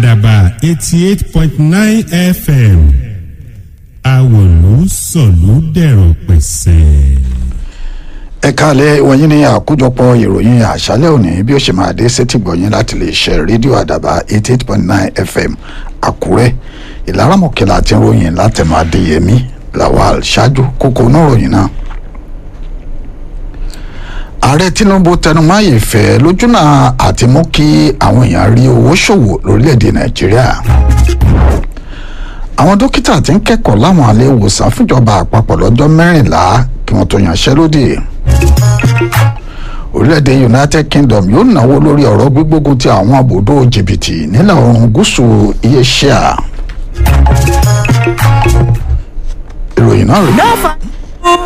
àdàbà eighty eight point nine fm àwòlú sọ̀lú dẹ̀rọ̀ pẹ̀sẹ̀. ẹ káàlẹ́ wọ̀nyí ní àkójọpọ̀ ìròyìn àṣálẹ́ òní bí ó ṣe máa dé sétí gbọ̀nyìn láti lè ṣe rédíò àdàbà eighty eight point nine fm àkúrẹ́ ìlaramọ̀kẹ́lá àti ròyìn látẹ̀mọ́ adéyẹmí lawal ṣáájú kókó náà ròyìn náà. ààrẹ tinubu tẹnumọ́ ìfẹ́ lójúnà àti mú kí àwọn èèyàn rí owó ṣòwò lórílẹ̀‐èdè nàìjíríà àwọn dókítà tí ń kẹ́kọ̀ọ́ láwọn ilé ìwòsàn fúnjọba àpapọ̀ lọ́jọ́ mẹ́rìnlá kí wọ́n tó yanṣẹ́lódì orílẹ̀-èdè united kingdom yóò náwó lórí ọ̀rọ̀ gbígbógun ti àwọn àbòdó jìbìtì nílẹ̀ oòrùn gúúsù iléeṣẹ́ ìròyìn náà rèé.